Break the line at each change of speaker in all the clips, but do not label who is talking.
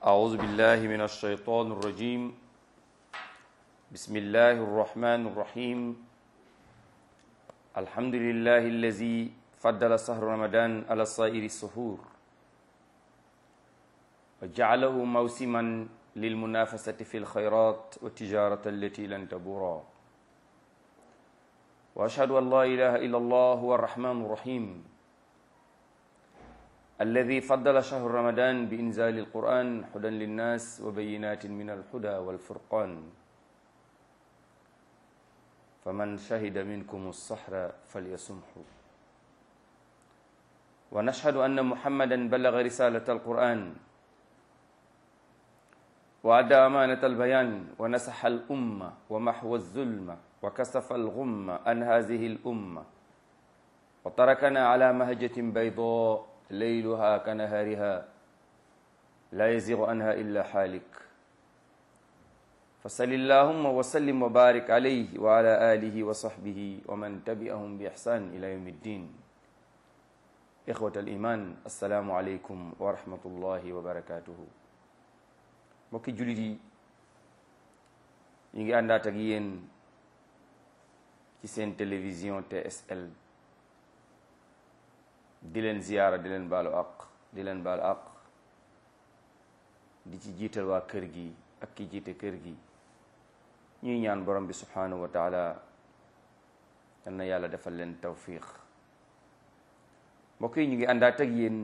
أعوذ بالله من الشيطان الرجيم بسم الله الرحمن الرحيم الحمد لله الذي فضل شهر رمضان على سائر السحور وجعله موسما للمنافسة في الخيرات والتجارة التي لن تبورا وأشهد أن لا إله إلا الله هو الرحمن الرحيم الذي فضل شهر رمضان بإنزال القرآن هدى للناس وبينات من الهدى والفرقان فمن شهد منكم السحر فليسمحه ونشهد أن محمدا بلغ رسالة القرآن وأدى أمانة البيان ونسح الأمة ومحو الظلم وكسف الغم عن هذه الأمة وتركنا على مهجة بيضاء ليلها كنهارها لا يزيغ عنها إلا حالك فصل اللهم وسلم وبارك عليه وعلى آله وصحبه ومن تبعهم بإحسان إلى يوم الدين إخوة الإيمان السلام عليكم ورحمة الله وبركاته mbokki jullit yi ñu ngi àndaat ak yéen ci seen télévision TSL di leen ziyaara di leen baalu àq di leen baalu àq di ci jiital waa kër gi ak ki jiite kër gi ñuy ñaan borom bi subhanahu wa taala yal na yàlla defal leen tawfiq mbokk yi ñu ngi àndaat ak yéen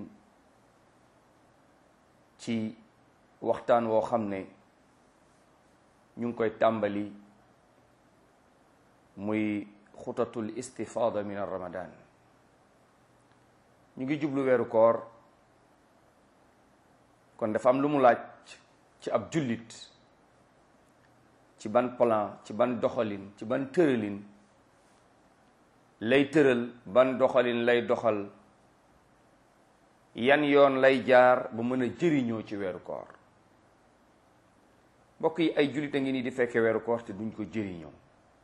ci waxtaan woo xam ne ñu ngi koy tàmbali muy xutatul istifada min ramadan ñu ngi jublu weeru koor kon dafa am lu mu laaj ci ab jullit ci ban plan ci ban doxalin ci ban tëralin lay tëral ban doxalin lay doxal yan yoon lay jaar ba mën a jëriñoo ci weeru koor mbokk yi ay jullit a ngi nii di fekke weeru koor te duñ ko jëriñoo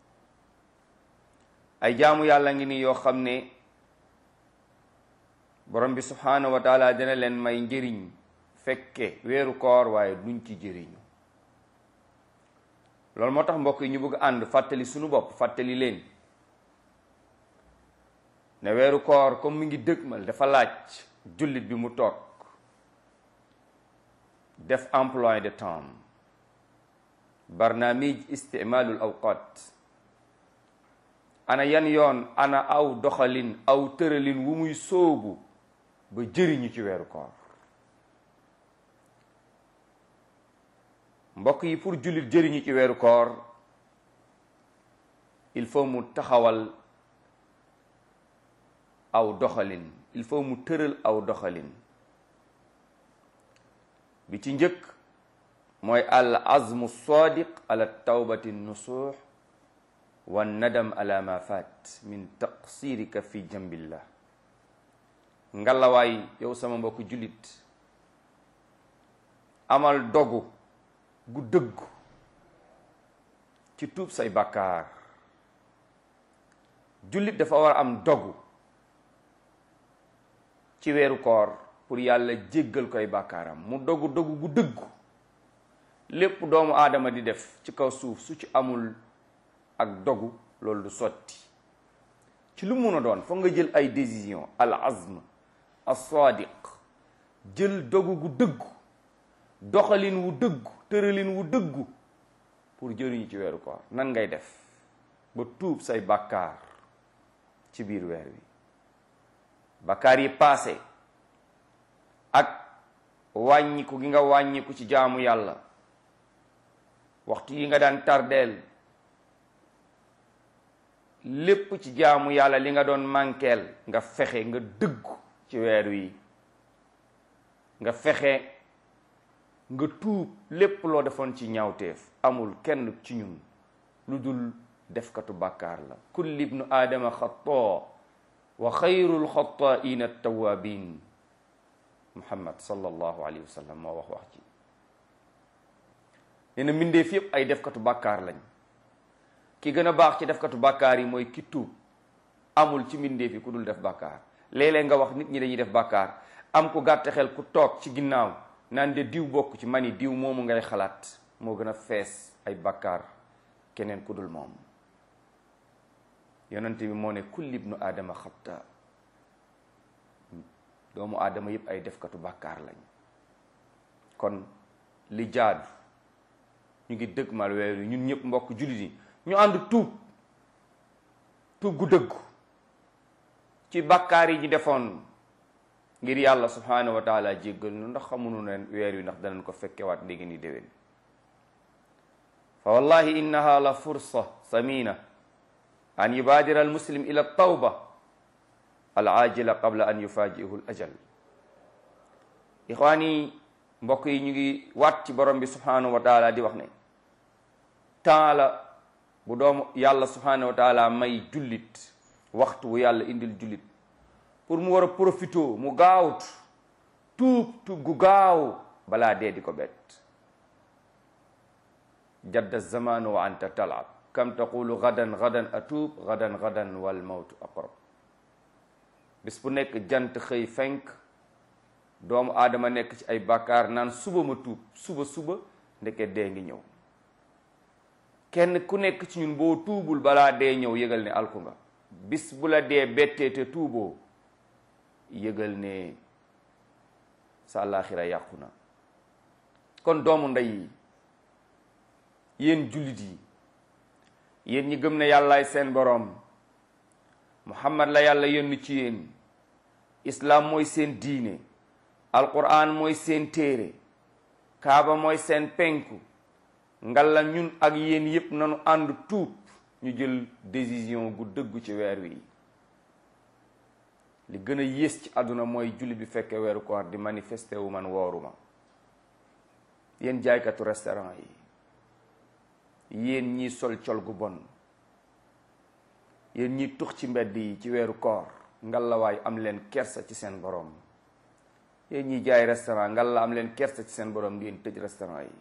ay jaamu yàlla ngi nii yoo xam ne borom bi subhaanahu wa taala dina leen may njëriñ fekke weeru koor waaye duñ ci jëriñu loolu moo tax mbokk yi ñu bëgg ànd fàttali sunu bopp fàttali leen ne weeru koor comme mi ngi dëgmal dafa laaj jullit bi mu toog def emploi de temps barnaamij isticmaalul awqat ana yan yoon ana aw doxalin aw tëralin wu muy sóobu ba jëriñu ci weeru koor mbokk yi pour jullit jëriñu ci weeru koor il faut mu taxawal aw doxalin il faut mu tëral aw doxalin bi ci njëkk mooy al azmu sadiq ala tawbati nusuux wa nadam ala ma faat min taqsirika fi jambillah ngalawaay yow sama mbokk jullit amal dogu gu dëggu ci tuub say bàkkaar jullit dafa war a am dogu ci weeru koor pour yàlla jéggal koy bàkkaaram mu dogu dogu gu dëggu lépp doomu aadama di def ci kaw suuf su ci amul ak dogu loolu du sotti ci lu mun a doon foog nga jël ay décision al azm as sadiq jël dogu gu dëggu doxalin wu dëggu tëralin wu dëggu pour jëriñu ci weeru koor nan ngay def ba tuub say bàkkaar ci biir weer wi bàkkaar yi paase ak wàññiku gi nga wàññiku ci jaamu yàlla waxtu yi nga daan tardeel lépp ci jaamu yàlla li nga doon mànkeel nga fexe nga dëggu ci weer wi nga fexe nga tuub lépp loo defoon ci ñaawteef amul kenn ci ñun lu dul defkatu bàkkaar la kulli ibnu aadama xataa wa xayrul xataaina attawabin muhammad sallallahu alayhi wa sallam moo wax wax ci nee na mbindeef yépp ay defkatu bàkkaar lañ ki gën a baax ci defkatu bàkkaar yi mooy ki tuub amul ci mbindeef yi ku dul def bàkkaar léeg-léeg nga wax nit ñi dañuy def bàkkaar am ku gàtt xel ku toog ci ginnaaw naan de diw bokk ci mani diw moomu ngay xalaat moo gën a fees ay bakkaar keneen ku dul moom yonent bi moo ne kulli ibnu aadama xatta doomu aadama yëpp ay defkatu bàkkaar lañ kon li jaadu ñu ngi dëgg mal weeru ñun ñëpp mbokk jullit yi ñu ànd tuub tuub gu dëggu ci bàkkaar yi ñu defoon ngir yàlla subhanahu wa taala jéggal nu ndax xamunu ne weer wi ndax danañ ko fekkewaat léegi ni déwén fa wallahi innaha la fursa samina an yubaadira al muslim ila tawba al ajila qabla an yufajihu al ajal ixwaani mbokk yi ñu ngi waat ci borom bi subhanahu wa taala di wax ne temps la bu doomu yàlla subhanahu wa taala may jullit waxtu wu yàlla indil jullit pour mu war a profité mu gaawut tuub tuub gu gaaw balaa dee di ko bett jadda zamanu wa anta talab kam taqulu gadan gadan atuub gadan gadan wal mawtu aqrab bis bu nekk jant xëy fenk doomu aadama nekk ci ay bàkkaar naan suba ma tuub suba suba ndeke dee ngi ñëw kenn ku nekk ci ñun boo tuubul balaa dee ñëw yëgal ne alku nga bis bu la dee bettee te tuuboo yëgal ne sa àllaaxira yàqu na kon doomu ndey yi yéen jullit yi yéen ñi gëm ne yàllaay seen boroom muhammad la yàlla yónni ci yéen islaam mooy seen diine alquran mooy seen téere kaaba mooy seen penku ngalla ñun ak yéen yépp nanu ànd tuub ñu jël décision gu dëggu ci weer wi li gën a yées ci àdduna mooy jullit bi fekke weeru koor di manifesté wu man wooruma yéen jaaykatu restaurant yi yéen ñi sol col gu bon yéen ñi tux ci mbedd yi ci weeru koor ngalawaay am leen kersa ci seen borom yéen ñi jaay restaurant ngalla am leen kersa ci seen borom ngeen tëj restaurant yi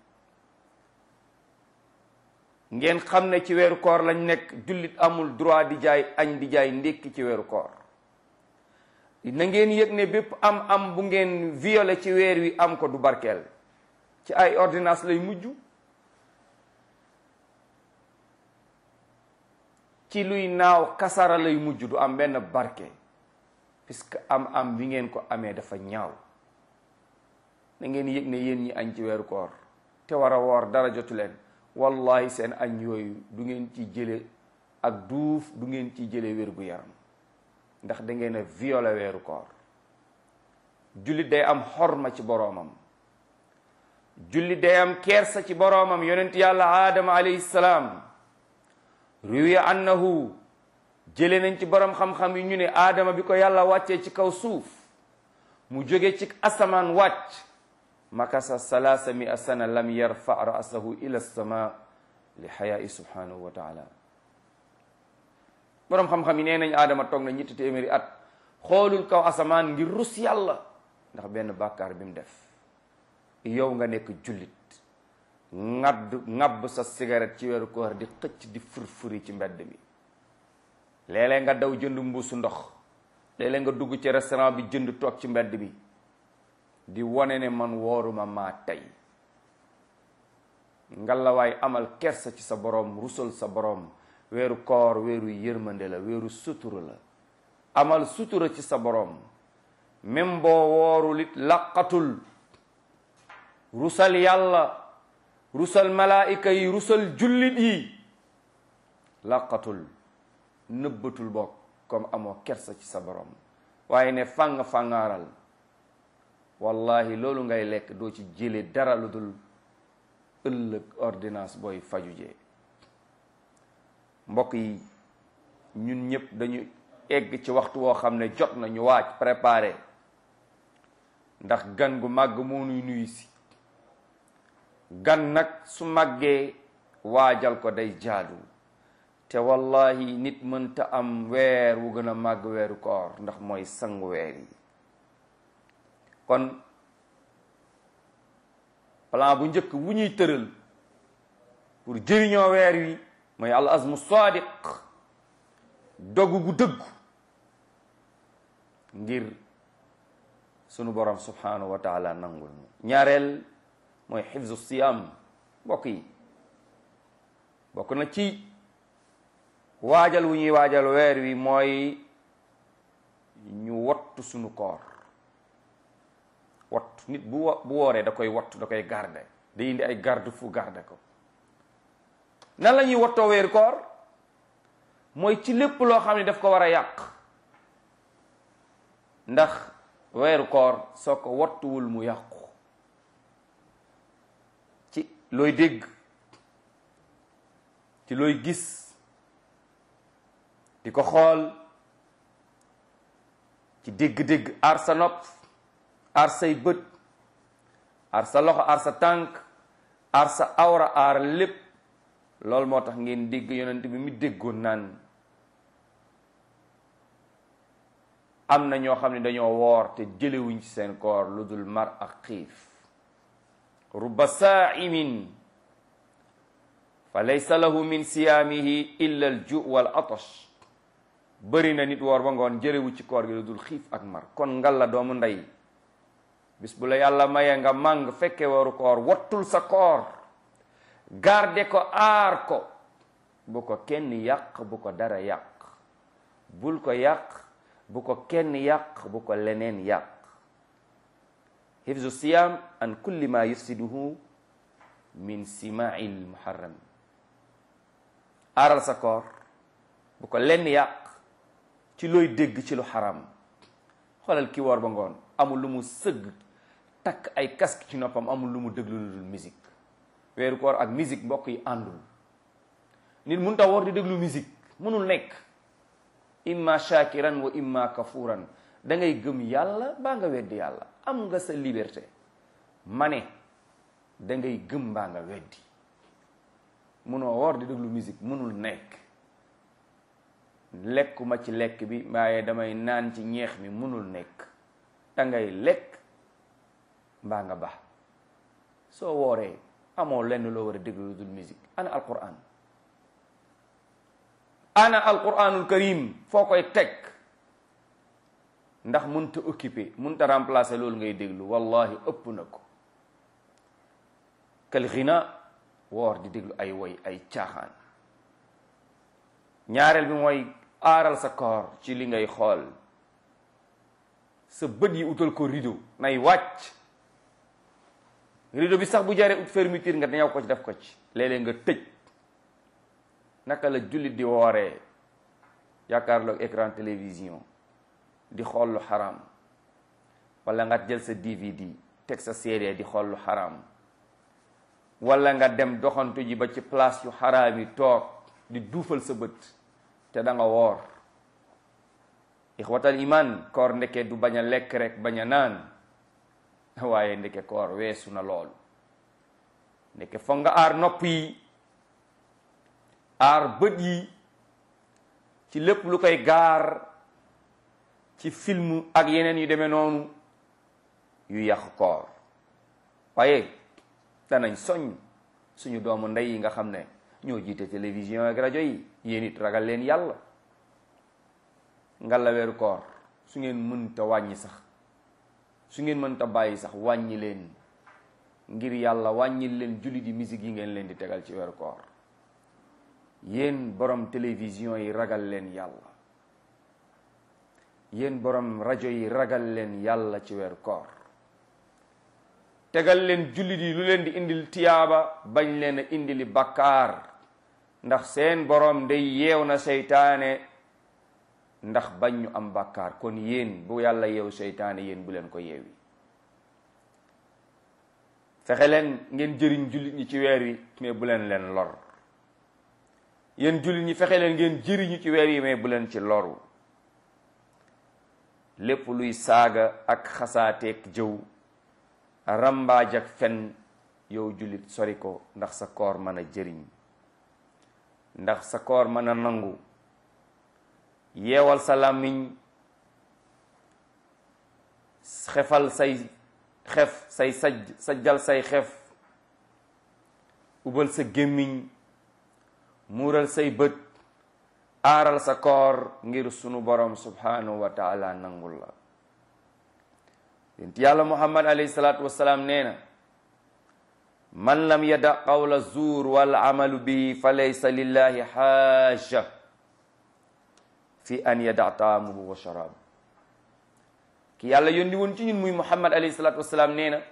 ngeen xam ne ci weeru koor lañ nekk jullit amul droit di jaay añ di jaay ndékki ci weeru koor na ngeen yëg ne bépp am am bu ngeen violé ci weer wi am ko du barkeel ci ay ordonnance lay mujj ci luy naaw kasara lay mujj du am benn barke puisque am am bi ngeen ko amee dafa ñaaw na ngeen yëg ne yéen ñi añ ci weeru koor te war a woor dara jotu leen wallahi seen añ yooyu du ngeen ci jële ak duuf du ngeen ci jële wér gu yaram ndax da ngeen a violé weeru koor jullit day am xorma ci boroomam jullit day am kersa ci boroomam yonent yàlla aadama alayhi salaam ruwiya annahu jële nañ ci borom xam-xam yi ñu ne aadama bi ko yàlla wàccee ci kaw suuf mu jóge ci asamaan wàcc makasa salaasa mi a sana lam yarfa ra'sahu ila sama li xayaai subhanahu wa taala borom xam-xam yi nee nañ aadama toog na ñetti téeméeri at xoolul kaw asamaan ngir rus yàlla ndax benn bàkkaar bi mu def yow nga nekk jullit ngadd ngabb sa cigarette ci weeru koor di xëcc di furfuri ci mbedd mi léeg-léeg nga daw jënd mbuusu ndox léeg-léeg nga dugg ci restaurant bi jënd toog ci mbedd bi di wone ne man wooruma maa tey ngalawaay amal kersa ci sa boroom rusal sa boroom weeru koor weeru yërmande la weeru sutura la amal sutura ci sa boroom même boo woorul it laqatul rusal yàlla rusal malaayika yi rusal jullit yi laqatul nëbbatul bokk comme amoo kersa ci sa boroom waaye ne fàng fàngaaral wallahi loolu ngay lekk doo ci jële dara lu dul ëllëg ordonnance booy faju jee mbokk yi ñun ñëpp dañu egg ci waxtu woo xam ne jot na ñu waaj préparé ndax gan gu màgg moo nuy nuyu si gan nag su màggee waajal ko day jaadu te wallahi nit mënta am weer wu gën a màgg weeru koor ndax mooy sangu weer yi kon plan bu njëkk bu ñuy tëral pour jëriñoo weer wi mooy al azmu sadiq dogu gu dëggu ngir sunu borom subhanahu wa taala nangul ñu ñaareel mooy xifzu siyam mbokk yi bokk na ci waajal wu ñuy waajal weer wi mooy ñu wattu sunu koor wattu nit bu wo- bu wooree da koy wattu da koy garde day indi ay garde fu garde ko nan la ñuy wattoo weeru koor mooy ci lépp loo xam ne daf ko war a yàq ndax weeru koor soo ko wattuwul mu yàqu ci looy dégg ci looy gis di ko xool ci dégg-dégg aar sa nopp aar say bët aar sa loxo aar sa tànk aar sa awra aar lépp loolu moo tax ngeen dégg yonent bi mi déggoon naan am na ñoo xam ne dañoo woor te jëlewuñ ci seen koor lu dul mar ak xiif rubba saaimin fa laysa lahu min siyaamihi illa al ju wal atash bëri na nit woor ba ngoon jëlewu ci koor gi lu dul xiif ak mar kon ngal la doomu ndey bis bu la yàlla mayee nga màng fekke waru koor wattul sa koor garde ko aar ko bu ko kenn yàq bu ko dara yàq bul ko yàq bu ko kenn yàq bu ko leneen yàq hifzu siyam an kulli ma yufsiduhu min simail muharram aaral sa koor bu ko lenn yàq ci looy dégg ci lu xaram xoolal ki woor ba ngoon amul lu mu sëgg takk ay casque ci noppam amul lu mu déglu lu dul musique weeru koor ak musique mbokk yi àndul nit mun ta woor di déglu musique mënul nekk imma shakiran wa imma kafuran da ngay gëm yàlla baa nga weddi yàlla am nga sa liberté ma ne da ngay gëm baa nga weddi munoo woor di déglu musique mënul nekk lekkuma ci lekk bi waaye damay naan ci ñeex mi mënul nekk da ngay lekk mbaa nga baax soo wooree amoo lenn loo war a déglu lu dul musique ana alquran ana alquranul karim foo koy teg ndax munta occupé munta remplacer loolu ngay déglu wallahi ëpp na ko kal xina woor di déglu ay woy ay caaxaan ñaareel bi mooy aaral sa koor ci li ngay xool sa bët yi utal ko rideau nay wàcc rideau bi sax bu jaree ut fermeture nga dañaw ko ci def ko ci léeg-léeg nga tëj naka la jullit di wooree yaakaarloog écran télévision di xool lu xaram wala nga jël sa DVD teg sa CD di xool lu xaram wala nga dem doxantu ji ba ci place yu xaraam yi toog di duufal sa bët te da nga woor ixwatal iman koor ndeke du bañ a lekk rek bañ a naan waaye ndeke koor weesu na loolu ndeke foog nga aar nopp yi aar bët yi ci lépp lu koy gaar ci film ak yeneen yu demee noonu yu yàq koor waaye danañ soñ suñu doomu ndey yi nga xam ne ñoo jiite télévision ak rajo yi yéen it ragal leen yàlla ngalla weeru koor su ngeen mënta wàññi sax su ngeen mënta bàyyi sax wàññi leen ngir yàlla wàññi leen julli di musique yi ngeen leen di tegal ci weeru koor yéen borom télévision yi ragal leen yàlla yéen borom rajo yi ragal leen yàlla ci weeru koor tegal leen jullit yi lu leen di indil tiyaaba bañ leen a indili bakkaar ndax seen borom day yeew na seytaane ndax bañ ñu am bakkaar kon yéen bu yàlla yeew seytaane yéen bu leen ko yeewi fexe leen ngeen jëriñ jullit ñi ci weer wi mais bu leen leen lor yéen jullit ñi fexe leen ngeen jëriñu ci weer yi mais bu leen ci loru lépp luy saaga ak xasaateeg jëw rambaaj ak fen yow jullit sori ko ndax sa koor mën a jëriñ ndax sa koor mën a nangu yeewal sa làmmiñ xefal say xef say sajj sajjal say xef ubal sa gémmiñ muural say bët aaral sa koor ngir sunu borom subhanahu wa taala nangul la yonent yàlla muhammad alayhi salaatu wassalaam nee na man lam yada qawla zuur wal amalu bihi fa laysa lillahi xaaja fi an yada taamuhu wa sharaabu ki yàlla yónni woon ci ñun muy muhammad alayhi salaatu wassalaam nee na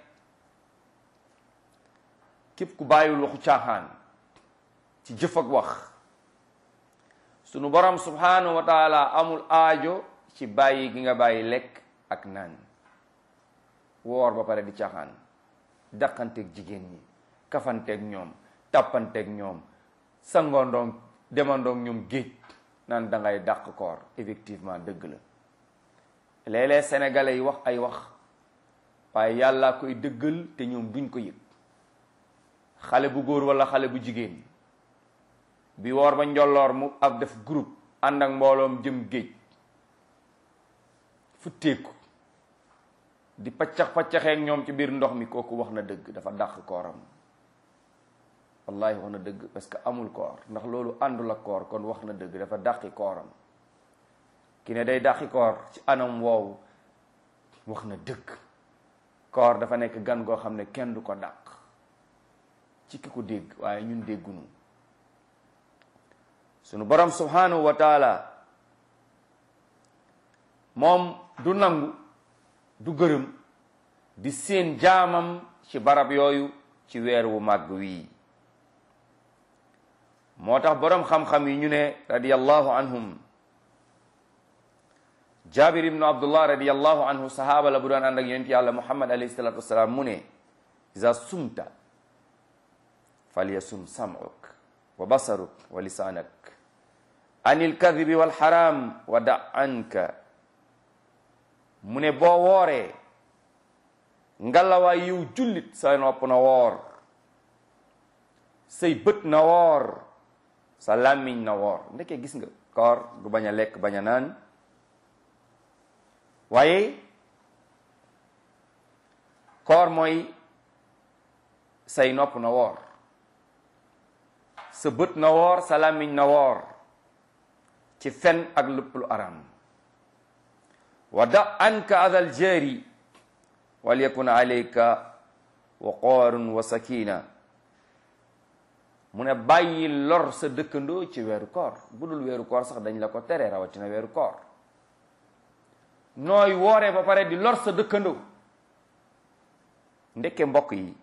képp ku bàyyiwul waxu caaxaan ci jëf ak wax sunu borom subhanahu wa taala amul aajo ci bàyyi gi nga bàyyi lekk ak naan woor ba pare di caaxaan daqanteeg jigéen ñi kafanteeg ñoom tàppanteeg ñoom sangoondoog demandoog ñoom géej naan da ngay dàq koor effectivement dëgg la léeg-léeg sénégalais yi wax ay wax waaye yàllaa koy dëggal te ñoom duñ ko yëg xale bu góor wala xale bu jigéen bi woor ba njolloor mu ak def groupe ànd ak mbooloom jëm géej futteeku di paccax paccaxeek ñoom ci biir ndox mi kooku wax na dëgg dafa dàq kooram wallahi wax na dëgg parce que amul koor ndax loolu àndul ak koor kon wax na dëgg dafa dàqi kooram ki ne day dàqi koor ci anam woowu wax na dëgg koor dafa nekk gan goo xam ne kenn du ko dàq ci ki ko dégg waaye ñun déggunu sunu borom subhanahu wa taala moom du nangu du gërëm di seen jaamam ci barab yooyu ci weer wu màgg wii moo tax boroom xam-xam yi ñu ne radiyallahu anhum jabir ibnu abdullah radiyallahu anhu sahaaba la bu daan ànd ak yonent yàlla muhammad alayhi salatu wasalaam mu ne iza sumta falyasum sam'uk wa basaruk wa lisaanak anil kadibi wal haram wa da anka mu ne boo wooree ngalawaay yiw jullit sa nopp na woor say bët na woor sa làmmiñ na woor ndeke gis nga koor du bañ a lekk bañ a naan waaye koor mooy say nopp na woor sa bët na woor sa làmmiñ na woor ci fen ak lépp lu aram wa da anka adal jari wal yakun alayka waqaarun wa sakina mu ne bàyyi lor sa dëkkandoo ci weeru koor bu dul weeru koor sax dañ la ko tere rawatina weeru koor nooy wooree ba pare di lor sa dëkkandoo ndekke mbokk yi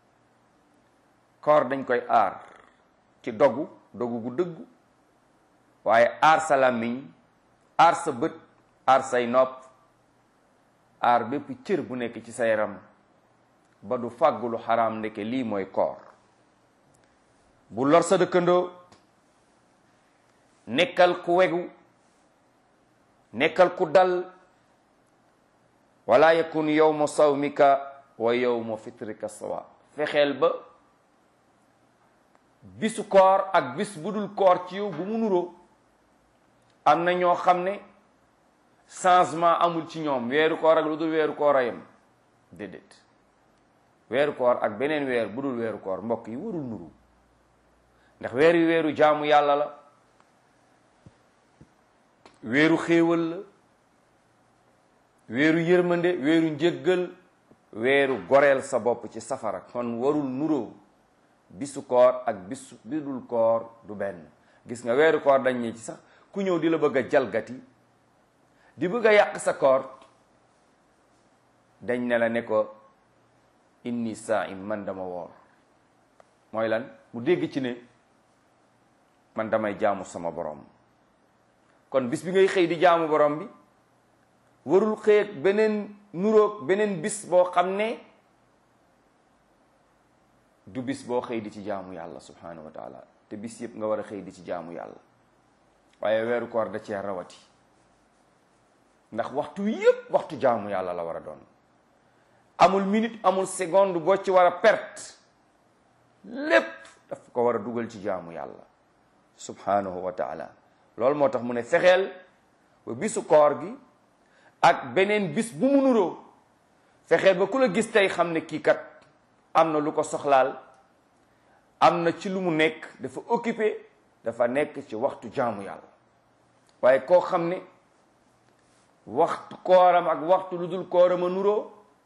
koor dañ koy aar ci dogu dogu gu dëggu waaye aar sa làmmiñ aar sa bët aar say nopp aar bépp cër bu nekk ci sa yaram ba du fàggu lu xaraam ndeke lii mooy koor bu lor sa dëkkandoo nekkal ku wegu nekkal ku dal wala yakun yawma sawmika wa yawma fitrika sawa fexeel ba bisu koor ak bis bu dul koor ci yow bu mu nuroo am na ñoo xam ne changement amul ci ñoom weeru koor ak lu dul weeru koor a yem déedéet weeru koor ak beneen weer bu dul weeru koor mbokk yi warul nuru ndax weer wi weeru jaamu yàlla la weeru xéewal la weeru yërmande weeru njëggal weeru goreel sa bopp ci safara kon warul nuroo bisu koor ak bisu bidul koor du benn gis nga weeru koor dañ ne ci sax ku ñëw di la bëgg a jalgati di bëgg a yàq sa koor dañ ne la ne ko inni saim man dama woor mooy lan mu dégg ci ne man damay jaamu sama borom kon bis bi ngay xëy di jaamu borom bi warul xëy ak beneen nuroog beneen bis boo xam ne du bis boo xëy di ci jaamu yàlla subhanahu wa taala te bis yëpp nga war a xëy di ci jaamu yàlla waaye weeru koor da cee rawati ndax waxtu yëpp waxtu jaamu yàlla la war a doon amul minute amul seconde boo ci war a perte lépp daf ko war a dugal ci jaamu yàlla subhanahu wa taala loolu moo tax mu ne fexeel ba bisu koor gi ak beneen bis bu mu nuroo fexeel ba ku la gis tey xam ne kii kat am na lu ko soxlaal am na ci lu mu nekk dafa occupé dafa nekk ci waxtu jaamu yàlla waaye koo xam ne waxtu kooram ak waxtu lu dul kooram a nuroo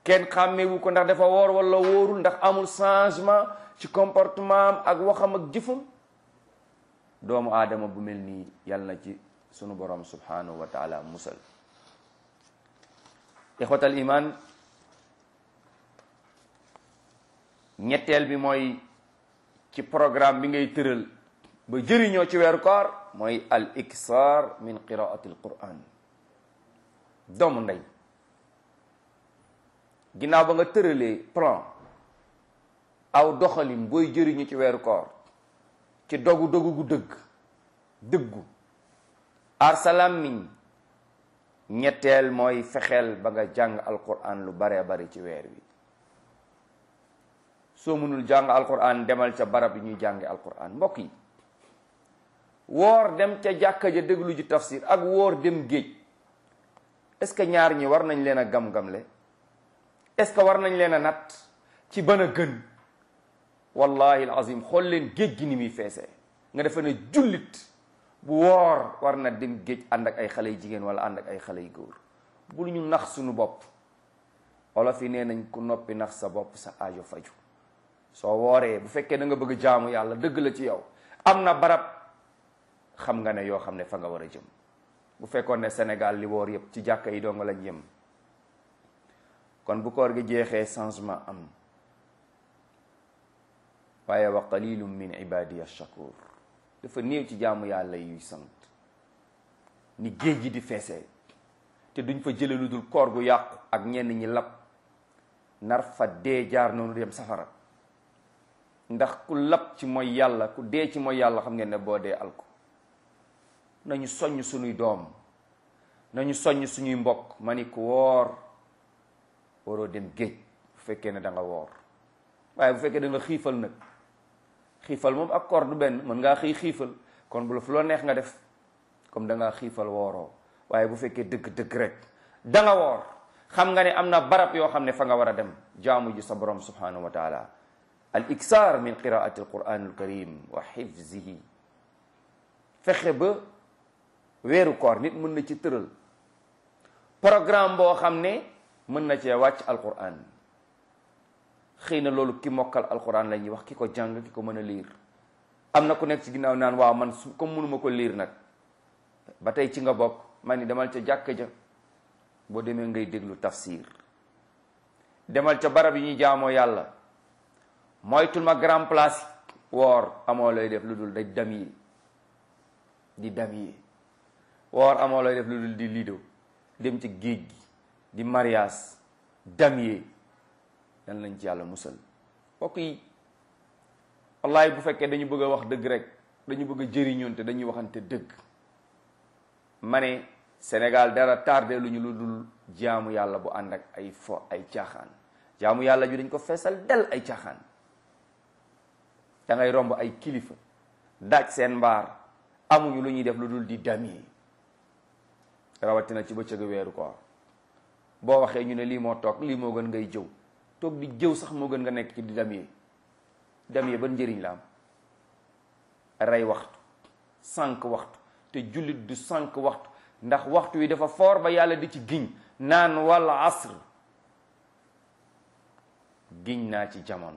kenn xàmmewu ko ndax dafa woor wala wóorul ndax amul changement ci comportement am ak waxam ak jëfam doomu aadama bu mel nii yàlla na ci sunu borom subhanahu wa taala musal ixwatal iman ñetteel bi mooy ci programme bi ngay tëral ba jëriñoo ci weeru koor mooy al iksar min qiraati al quran doomu ndey ginnaaw ba nga tëralee plan aw doxalin booy jëriñu ci weeru koor ci dogu dogu gu dëgg dëggu aar sa làmmiñ ñetteel mooy fexeel ba nga jàng alquran lu baree bari ci weer wi soo mënul jàng alquran demal ca barab yi ñuy jànge alquran mbokk yi woor dem ca jàkka ja déglu ji tafsir ak woor dem géej est-ce que ñaar ñi war nañ leen a gam-gamle est-ce que war nañ leen a natt ci ban a gën wallahi alazim xool leen géej gi ni muy feesee nga defe ne jullit bu woor war na dem géej ànd ak ay xale yu jigéen wala ànd ak ay xale yu góor bul ñu nax suñu bopp olof yi nee nañ ku noppi nax sa bopp sa aajo faju soo wooree bu fekkee da nga bëgg jaamu yàlla dëgg la ci yow am na barab xam nga ne yoo xam ne fa nga war a jëm bu fekkoon ne Sénégal li woor yëpp ci jàkka yi doo nga lañ yem kon bu koor gi jeexee changement am waaye wa qalilum min ibadiya shakur dafa néew ci jaamu yàlla yuy sant ni géej gi di feesee te duñ fa jële lu dul koor gu yàqu ak ñenn ñi lab nar fa dee jaar noonu dem safara ndax ku lab ci mooy yàlla ku dee ci mooy yàlla xam ngeen ne boo dee alko nañu soññ suñuy doom nañu soññ suñuy mbokk ma ni ku woor waroo dem géej bu fekkee ne da nga woor waaye bu fekkee da nga xiifal nag xiifal moom ak koor du benn mën ngaa xii xiifal kon bu la fu loo neex nga def comme da ngaa xiifal wooroo waaye bu fekkee dëgg-dëgg rek da nga woor xam nga ne am na barab yoo xam ne fa nga war a dem jaamu ji sa borom subhanahu wa taala al iksar min qiraati al quran al karim wa xifzihi fexe ba weeru koor nit mën na ci tëral programme boo xam ne mën na cee wàcc alquran xëy na loolu ki mokkal alquran la ñuy wax ki ko jàng ki ko mën a liir am na ku nekk ci ginnaaw naan waaw man su comme mënuma ko liir nag ba tey ci nga bokk man ni demal ca jàkka ja boo demee ngay déglu tafsir demal ca barab yi ñuy jaamoo yàlla moytul ma grand place woor amoo lay def lu dul day dam yi di dam yi woor amoo lay def lu dul di lido dem ci géej gi di mariage dam yi dan lañ ci yàlla musal mbokk yi wallahi bu fekkee dañu bëgg a wax dëgg rek dañu bëgg a jëriñoon te dañuy waxante dëgg ma ne Sénégal dara tardé lu ñu lu dul jaamu yàlla bu ànd ak ay fo ay caaxaan jaamu yàlla ju dañ ko feesal del ay caaxaan da ngay romb ay kilifa daaj seen mbaar amuñu lu ñuy def lu dul di dami rawatina ci bëccëgu weeru koor boo waxee ñu ne lii moo toog lii moo gën ngay jëw toog di jëw sax moo gën nga nekk ci di dami dami ban njëriñ la am rey waxtu sànq waxtu te jullit du sànq waxtu ndax waxtu wi dafa foor ba yàlla di ci giñ naan wal asr giñ naa ci jamono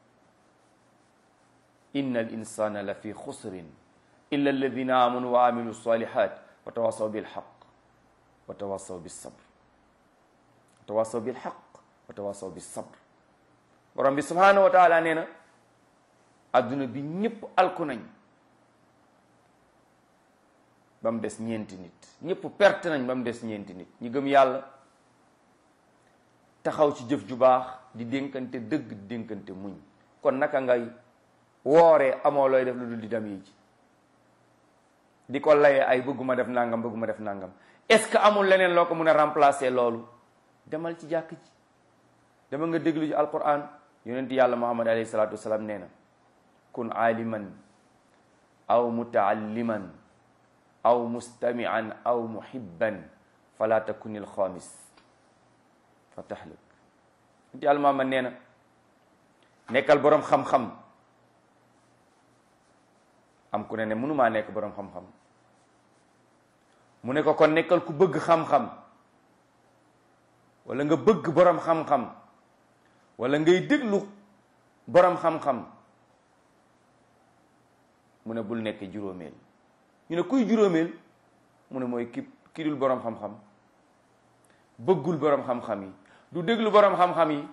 inna al insana la fi xusrin illa alladina amanu wa amilu salihat wa tawasaw bilxaq wa tawasaw bisabr wa tawasaw bilxaq wa tawasaw bisabr borom bi subhanahu wa taala nee na adduna bi ñëpp alku nañ ba mu des ñeenti nit ñëpp perte nañ ba mu des ñeenti nit ñi gëm yàlla taxaw ci jëf ju baax di dénkante dëgg di dénkante muñ kon naka ngay wooree amoo looy def lu dul di dem yi ci di ko layee ay bëgguma def nangam bëgguma def nangam est-ce que amul leneen loo ko mun a remplacer loolu demal ci jàkk ji dama nga déglu ci alquran yonent yàlla muhammad alayhi salatu wasalaam nee na kun aaliman aw mutaalliman aw mustamian aw muhibban fala takun il xaamis fa taxluk yonent yàlla muhammad nee na nekkal boroom xam-xam am ku ne ne mënumaa nekk boroom xam-xam mu ne ko kon nekkal ku bëgg xam-xam wala nga bëgg borom xam-xam wala ngay déglu borom xam-xam mu ne bul nekk juróomeel ñu ne kuy juróomeel mu ne mooy ki ki dul borom xam-xam bëggul borom xam-xam yi du déglu borom xam-xam yi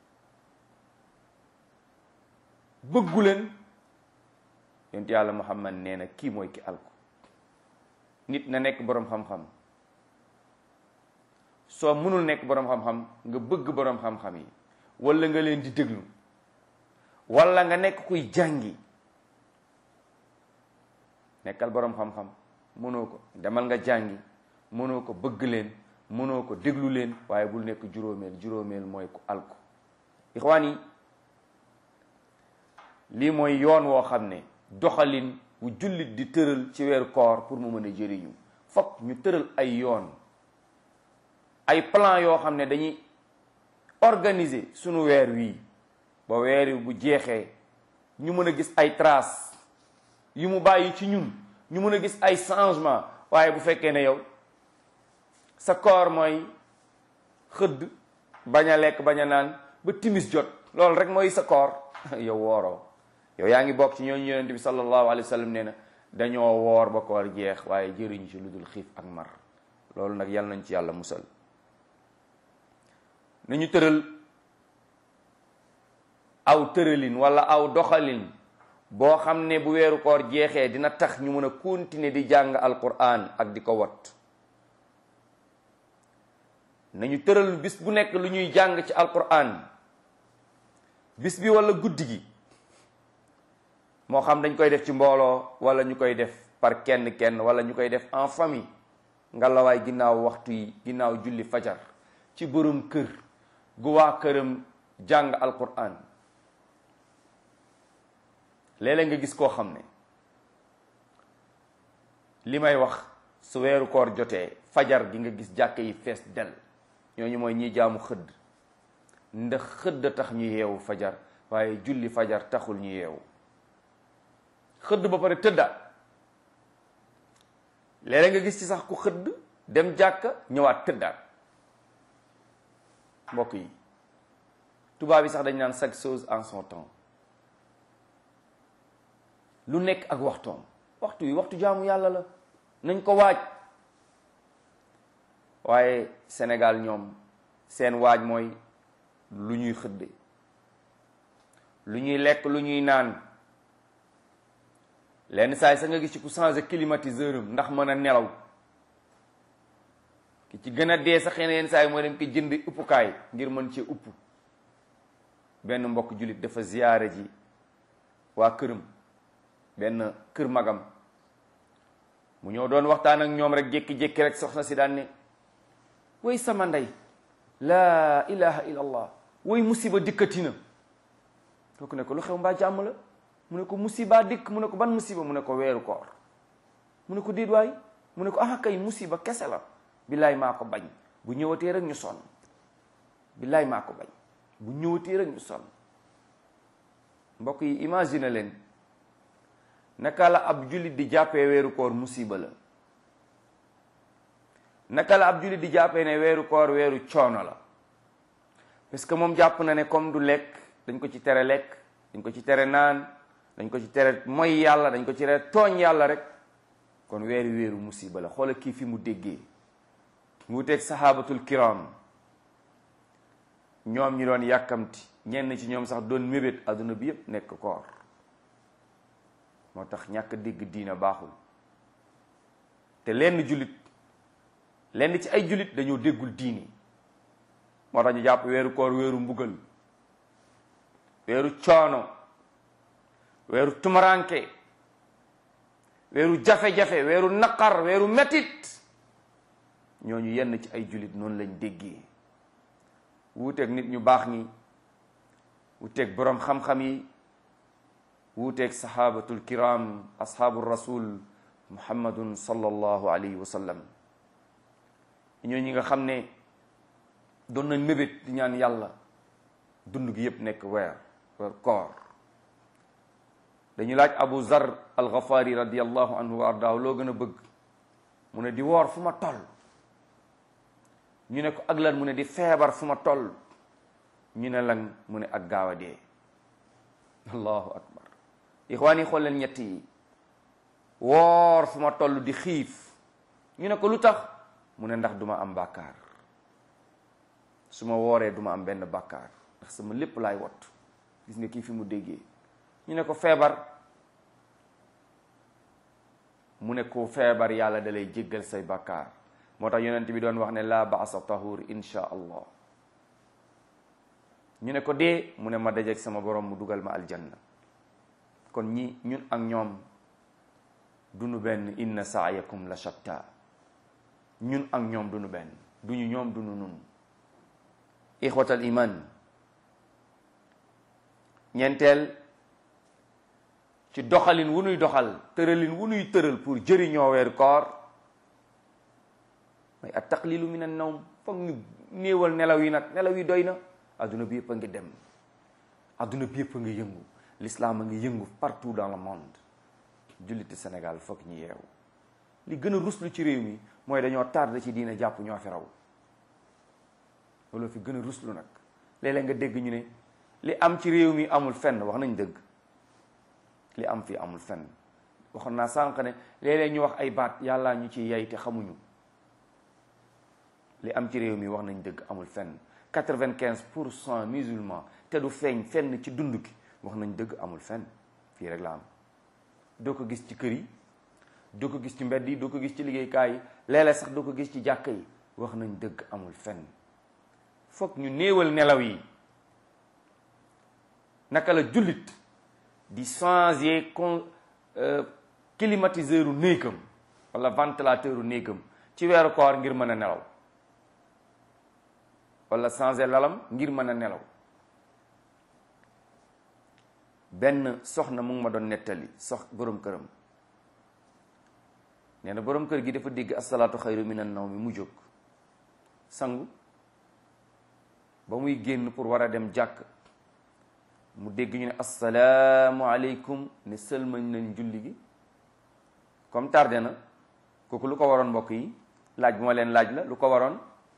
bëggu leen yonent yàlla muhammad nee na kii mooy ki alko nit na nekk borom xam-xam soo mënul nekk borom xam-xam nga bëgg borom xam-xam yi wala nga leen di déglu wala nga nekk kuy jàngi nekkal borom xam-xam mënoo ko demal nga jàngi mënoo ko bëgg leen mënoo ko déglu leen waaye bul nekk juróomeel juróomeel mooy ku alko ixwaan yi lii mooy yoon woo xam ne doxalin wu jullit di tëral ci weeru koor pour mu mën a jëriñu fokk ñu tëral ay yoon ay plan yoo xam ne dañuy organiser sunu weer wii ba weer wi bu jeexee ñu mën a gis ay traces yu mu bàyyi ci ñun ñu mën a gis ay changement waaye bu fekkee ne yow sa koor mooy xëdd bañ a lekk bañ a naan ba timis jot loolu rek mooy sa koor yow wooroo yow yaa ngi bokk ci ñooñu yonent bi sallallahu alayhi wa sallam nee na dañoo woor ba koor jeex waaye jëriñ ci lu dul xiif ak mar loolu nag yàlla nañ ci yàlla musal nañu tëral aw tëralin wala aw doxalin boo xam ne bu weeru koor jeexee dina tax ñu mën a continuer di jàng alquran ak di ko wat nañu tëral bis bu nekk lu ñuy jàng ci alquran bis bi wala guddi gi moo xam dañ koy def ci mbooloo wala ñu koy def par kenn kenn wala ñu koy def en famille nga lawaay ginnaaw waxtu yi ginnaaw julli fajar ci borom kër gu waa këram jàng alquran léeg-léeg nga gis koo xam ne li may wax su weeru koor jotee fajar gi nga gis jàkk yi fees del ñooñu mooy ñi jaamu xëdd ndax xëdd tax ñu yeewu fajar waaye julli fajar taxul ñu yeewu xëdd ba pare tëddaat léeg-léeg nga gis ci sax ku xëdd dem jàkka ñëwaat tëddaat mbokk yi tubaab yi sax dañ naan chaque chose en son temps lu nekk ak waxtoom waxtu yi waxtu jaamu yàlla la nañ ko waaj waaye Sénégal ñoom seen waaj mooy lu ñuy xëdde lu ñuy lekk lu ñuy naan lenn saa yi sax nga gis ci ku changé climatiseur am ndax mën a nelaw ki ci gën a dee sax yeneen saa yi mooy dem ko jënd uppukaay ngir mën cee upp benn mbokk jullit dafa ziyaare ji waa këram benn kër magam mu ñëw doon waxtaan ak ñoom rek jékki-jékki rek soxna si daan ne way sama ndey laa ilaha illa allah way musiba dikkati na kooku ne ko lu xew mbaa jàmm la mu ne ko musiba dikk mu ne ko ban musiba mu ne ko weeru koor mu ne ko déet waay mu ne ko ah kay musiba kese la billaay maa ko bañ bu ñëwatee rek ñu sonn billaay maa ko bañ bu ñëwatee rek ñu sonn mbokk yi imagine leen naka la ab jullit di jàppee weeru koor musiba la naka la ab jullit di jàppee ne weeru koor weeru coono la parce que moom jàpp na ne comme du lekk dañ ko ci tere lekk dañ ko ci tere naan dañ ko ci tere mooy yàlla dañ ko ci tere tooñ yàlla rek kon weeru weeru musiba la xoola kii fi mu déggee mu wuteeg sahabatul kiram ñoom ñi doon yàkkamti ñenn ci ñoom sax doon mébét adduna bi yépp nekk koor moo tax ñàkk dégg diina baaxul te lenn jullit lenn ci ay jullit dañoo déggul diini moo tax ñu jàpp weeru koor weeru mbugal weeru coono weeru tumaranke weeru jafe-jafe weeru naqar weeru metit ñooñu yenn ci ay jullit noonu lañ déggee wuuteeg nit ñu baax ñi wuuteeg boroom xam-xam yi wuuteeg sahabatul kiram ashaabu rasul muhammadun sallallahu alayhi wa sallam ñoo ñi nga xam ne doon nañ mébét di ñaan yàlla dund gi yépp nekk weer weer koor dañu laaj abu zar alxafaari radiallahu anhu wa ardaahu loo gën a bëgg mu ne di woor fu ma toll ñu ne ko ak lan mu ne di feebar fu ma toll ñu ne lan mu ne ak gaaw a dee allahu akbar ixwaan yi xool leen ñett yi woor fu ma toll di xiif ñu ne ko lu tax mu ne ndax duma am bàkkaar su ma wooree duma am benn bàkkaar ndax sama lépp laay wot gis nga kii fi mu déggee ñu ne ko feebar mu ne ko feebar yàlla da lay jéggal say bàkkaar moo tax yonent bi doon wax ne la baasa tahur insha allah ñu ne ko dee mu ne ma dajeeg sama borom mu dugal ma aljanna kon ñi ñun ak ñoom duñu benn inna saayakum la shatta ñun ak ñoom duñu benn duñu ñoom duñu nun ixwatal iman ñeenteel ci doxalin wu nuy doxal tëralin wu nuy tëral pour jëriñoo weeru koor mooy at taqlilu min an nawm foog ñu néewal nelaw yi nag nelaw yi doy na adduna bi yëpp a ngi dem adduna bi yëpp a ngi yëngu l'islam a ngi yëngu partout dans le monde julliti Sénégal foog ñu yeewu li gën a ruslu ci réew mi mooy dañoo tardé ci diine jàpp ñoo fi raw loolu fi gën a ruslu nag léeg-léeg nga dégg ñu ne li am ci réew mi amul fenn wax nañ dëgg li am fii amul fenn waxoon naa sànq ne léeg-léeg ñu wax ay baat yàllaa ñu ci yey te xamuñu li am ci réew mi wax nañ dëgg amul fenn quatre-vingt-quinze pour cent musulmans te du feeñ fenn ci dund ki wax nañ dëgg amul fenn fii rek la am doo ko gis ci kër yi doo ko gis ci mbedd yi doo ko gis ci liggéeykaay yi léeg-léeg sax doo ko gis ci jàkka yi wax nañ dëgg amul fenn foog ñu néewal nelaw yi naka la jullit di changer con climatiseur u néegam wala ventilateur u néegam ci weeru koor ngir mën a nelaw wala changer lalam ngir mën a nelaw benn soxna mu ngi ma doon nettali sox borom këram nee na borom kër gi dafa dégg asalaatu xayru minan nawmi mu jóg sangu ba muy génn pour war a dem jàkk mu dégg ñu ne asalaamu aleykum ne sëlmañ nañ julli gi comme tardé na kooku lu ko waroon mbokk yi laaj bu ma leen laaj la lu ko waroon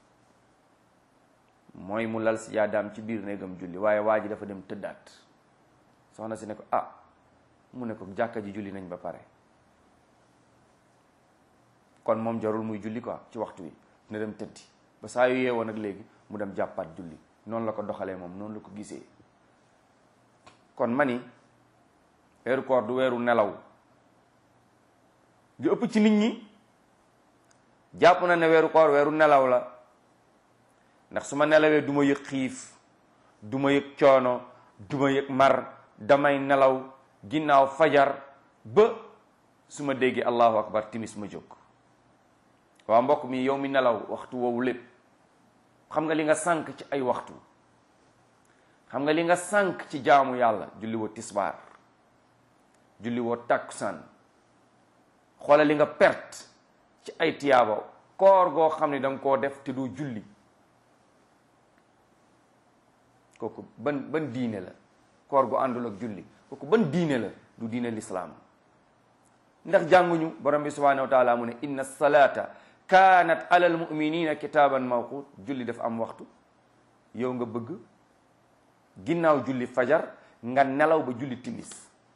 mooy mu lal si yaadaam ci biir néegam julli waaye waa ji dafa dem tëddaat soxna si ne ko ah mu ne ko jàkka ji julli nañ ba pare kon moom jarul muy julli quoi ci waxtu wi na dem tëddi ba saa yu yeewoo nag léegi mu dem jàppaat julli noonu la ko doxalee moom noonu la ko gisee kon mani weeru koor du weeru nelaw di ëpp ci nit ñi jàpp na ne weeru koor weeru nelaw la ndax su ma nelawee du ma yëg xiif du ma yëg coono du ma yëg mar damay nelaw ginnaaw fajar ba su ma déggee allahu akbar timis ma jóg waa mbokk mi yow mi nelaw waxtu woowu lépp xam nga li nga sànk ci ay waxtu xam nga li nga sànk ci jaamu yàlla julli woo tisbaar julli woo takkusaan xoola li nga perte ci ay tiyaaba koor goo xam ne danga koo def te doo julli kooku ban ban diine la koor gu àndul ak julli kooku ban diine la du diine lislaam ndax jànguñu borom bi subhanahu wa taala mu ne inna salata kaanat ala al muminina kitaaban mawqut julli dafa am waxtu yow nga bëgg ginnaaw julli fajar nga nelaw ba julli timis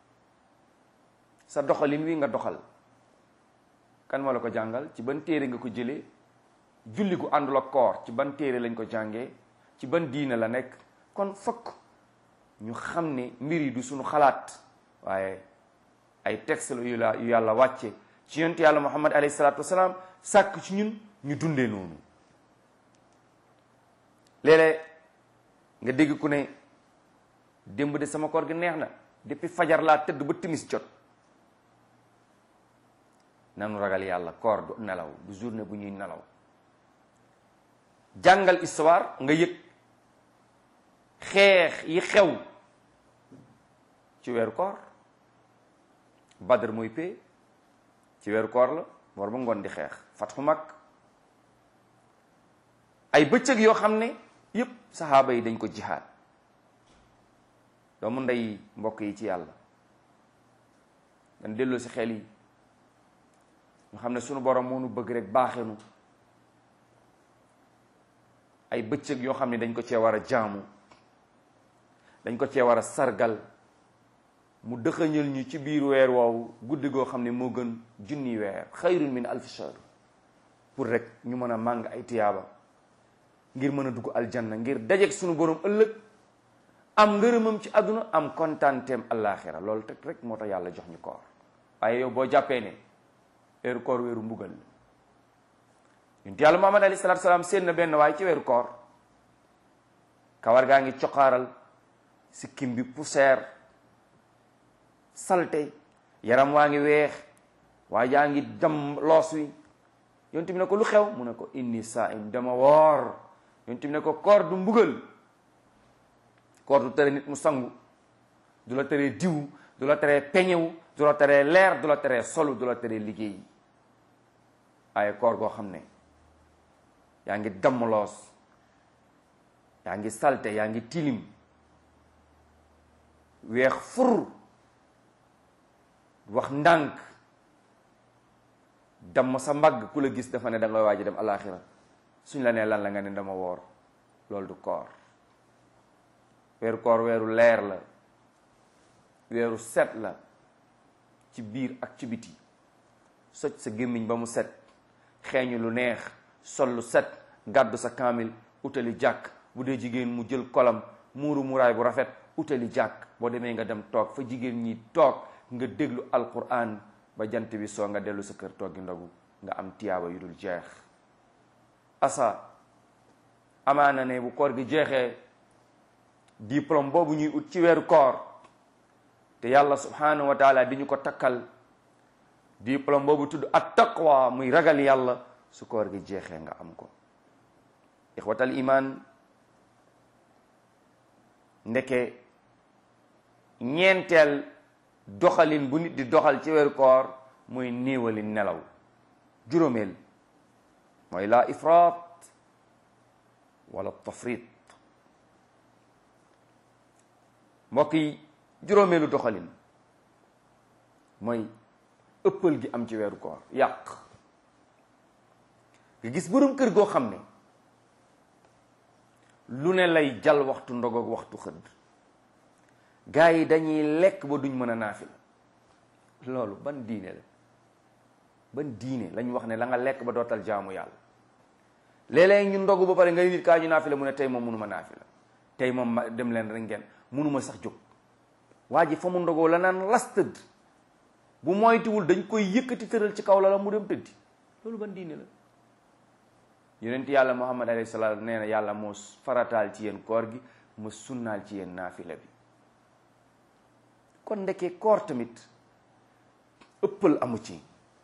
sa doxalin wi nga doxal kan moo la ko jàngal ci ban téere nga ko jëlee julli gu àndul ak koor ci ban téere lañ ko jàngee ci ban diine la nekk kon fokk ñu xam ne mbir yi du suñu xalaat waaye ay texte la yu la yu yàlla wàcce ci yonent yàlla muhammad alayhi salaatu wasalaam sàkk ci ñun ñu dundee noonu léeg-léeg nga dégg ku ne démb de sama koor gi neex na depuis fajar laa tëdd ba timis jot nanu ragal yàlla koor du nelaw du journée bu ñuy nelaw jàngal histoire nga yëg xeex yi xew ci weeru koor badr mooy pee ci weeru koor la war ba ngoon di xeex fatxu mag ay bëccëg yoo xam ne yépp saxaaba yi dañ ko jihaad doomu ndey mbokk yi ci yàlla dañ delloo si xel yi ñu xam ne sunu borom moo nu bëgg rek baaxenu ay bëccëg yoo xam ne dañ ko cee war a jaamu dañ ko cee war a sargal mu dëxëñal ñu ci biir weer woowu guddi goo xam ne moo gën junni weer xayrun min alfi shahr pour rek ñu mën a màng ay tiyaaba ngir mën a dugg aljanna ngir dajeeg suñu borom ëllëg am ngërëmam ci àdduna am kontaanteem allaaxira loolu teg rek moo tax yàlla jox ñu koor waaye yow boo jàppee ne weeru koor weeru mbugal la yonent yàlla Muhammad alayhi salaatu salaam seen na benn waaye ci weeru koor kawar gaa ngi coqaaral sikkim bi poussière salte yaram waa ngi weex waa jaa ngi jam loos wi yonent bi ne ko lu xew mu ne ko inni saa'im dama woor yonent bi ne ko koor du mbugal koor du tere nit mu sangu du la teree diw du la teree peñewu du la teree leer du la teree solu du la teree liggéey waaye koor goo xam ne yaa ngi damm loos yaa ngi salte yaa ngi tilim weex fur wax ndànk damm sa mbagg ku la gis dafa ne da ngay waaj dem alaxira suñ la nee lan la nga ne dama woor loolu du koor weeru koor weeru leer la weeru set la ci biir ak ci biti soj sa gémmiñ ba mu set xeeñu lu neex sol lu set gàddu sa kaamil utali jàkk bu dee jigéen mu jël kolam muuru muraay bu rafet utali jàkk boo demee nga dem toog fa jigéen ñi toog nga déglu alquran ba jant bi soo nga dellu sa kër toggi ndogu nga am tiyaaba yu dul jeex asa amaana ne bu koor gi jeexee diplôme boobu ñuy ut ci weeru koor te yàlla subhanahu wa taala di ñu ko takkal diplôme boobu tudd at taqwa muy ragal yàlla su koor gi jeexee nga am ko ixwatal iman ndeke ñeenteel doxalin bu nit di doxal ci weeru koor muy néewali nelaw juróomeel mooy la ifraat wala tafrit mbokk yi juróomeelu doxalin mooy ëppal gi am ci weeru koor yàq nga gis borom kër goo xam ne lu ne lay jal waxtu ndogoog waxtu xëdd gaa yi dañuy lekk ba duñ mën a naafila loolu ban diine la ban diine lañ wax ne la nga lekk ba dootal jaamu yàlla léeg-léeg ñu ndogu ba pare ngay nit kaa ñu naafila mu ne tey moom mënuma naafila tey moom ma dem leen rek ngeen mënuma sax jóg waa ji fa mu ndogoo la naan las tëdd bu moytuwul dañ koy yëkkati tëral ci kaw la la mu dem tëddi loolu ban diine la yonent yàlla muhammad alayhi salaam nee na yàlla moo farataal ci yéen koor gi ma sunnaal ci yéen naafila bi kon ndeke koor tamit ëppal amu ci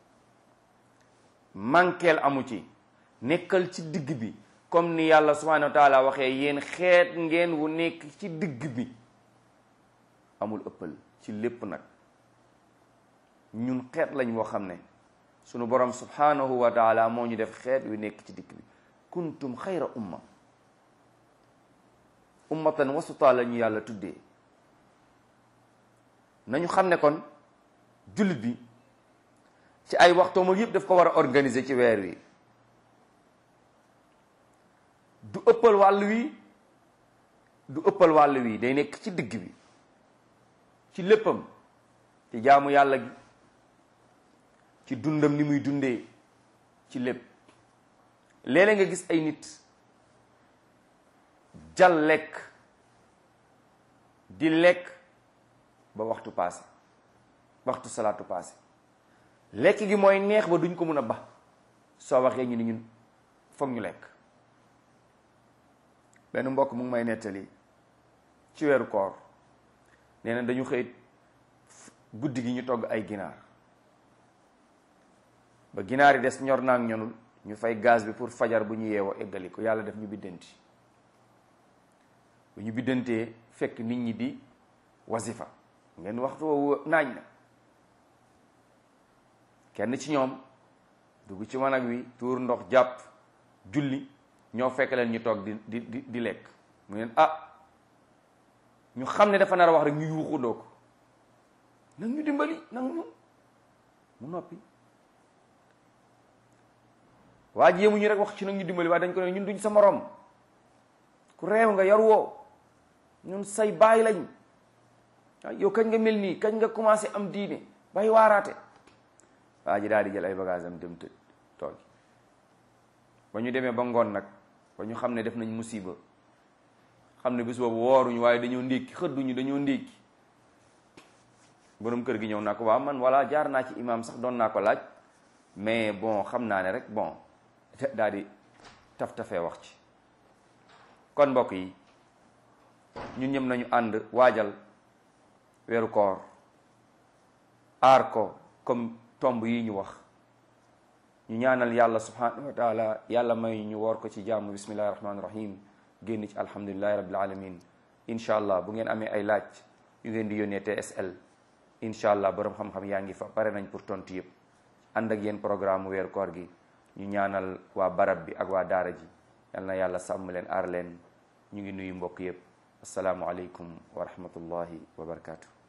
manqueel amu ci nekkal ci digg bi comme ni yàlla subhanahu wa taala waxee yéen xeet ngeen wu nekk ci digg bi amul ëppal ci lépp nag ñun xeet lañ woo xam ne sunu borom subhanahu wa taala moo ñu def xeet wi nekk ci digg bi kuntum xayra umma ummatan wasuta la ñu yàlla tuddee nañu xam ne kon jullit bi ci ay waxtoom ak yëpp daf ko war a organiser ci weer wi du ëppal wàll wi du ëppal wàll wi day nekk ci digg bi ci léppam ci jaamu yàlla gi ci dundam ni muy dundee ci lépp léeg-léeg nga gis ay nit jal lekk di lekk ba waxtu passé waxtu salaatu passé lekk gi mooy neex ba duñ ko mun a ba soo waxee ñu ni ñun foog ñu lekk benn mbokk mu ngi may nettali ci weeru koor nee na dañu xëy guddi gi ñu togg ay ginaar ba ginaar yi des ñor naak ñonul ñu fay gaz bi pour fajar bu ñu yeewoo eggali ko yàlla def ñu biddanti bu ñu biddantee fekk nit ñi di wasifa ngeen waxtu woowu naaj na kenn ci ñoom dugg ci wanag wi tuur ndox jàpp julli ñoo fekk leen ñu toog di di di di lekk mu neen ah ñu xam ne dafa nar a wax rek ñu yuuxundoo ko nag ñu dimbali nag ñu mu noppi waa ji yemuñu rek wax ci nag ñu dimbali waaye dañ ko ne ñun duñ sa morom ku réew nga yar woo ñun say baay lañ yow kañ nga mel nii kañ nga commencé am diine bay waaraate waa ji daal di jël ay bagage am dem tëdd toog ba ñu demee ba ngoon nag ba ñu xam ne def nañ musiba xam ne bis boobu wooruñu waaye dañoo ndékki xëdduñu dañoo ndékki borom kër gi ñëw naa ko waaw man walla jaar naa ci imam sax doon naa ko laaj mais bon xam naa ne rek bon daal di taf tafee wax ci kon mbokk yi ñun ñëpp nañu ànd waajal weeru koor aar ko comme tomb yi ñu wax ñu ñaanal yàlla subhanahu wa taala yàlla may ñu woor ko ci jàmm bismillahi rahmaani rahim génn ci alhamdulillahi rabbil alamin incha allah bu ngeen amee ay laaj yu ngeen di yónnee TSL incha allah borom xam-xam yaa ngi fa pare nañ pour tontu yëpp ànd ak yéen programme weeru koor gi ñu ñaanal waa barab bi ak waa daara ji yal na yàlla sàmm leen aar leen ñu ngi nuyu mbokk yëpp asalaamualeykum wa rahmatullahi wa barakaatu.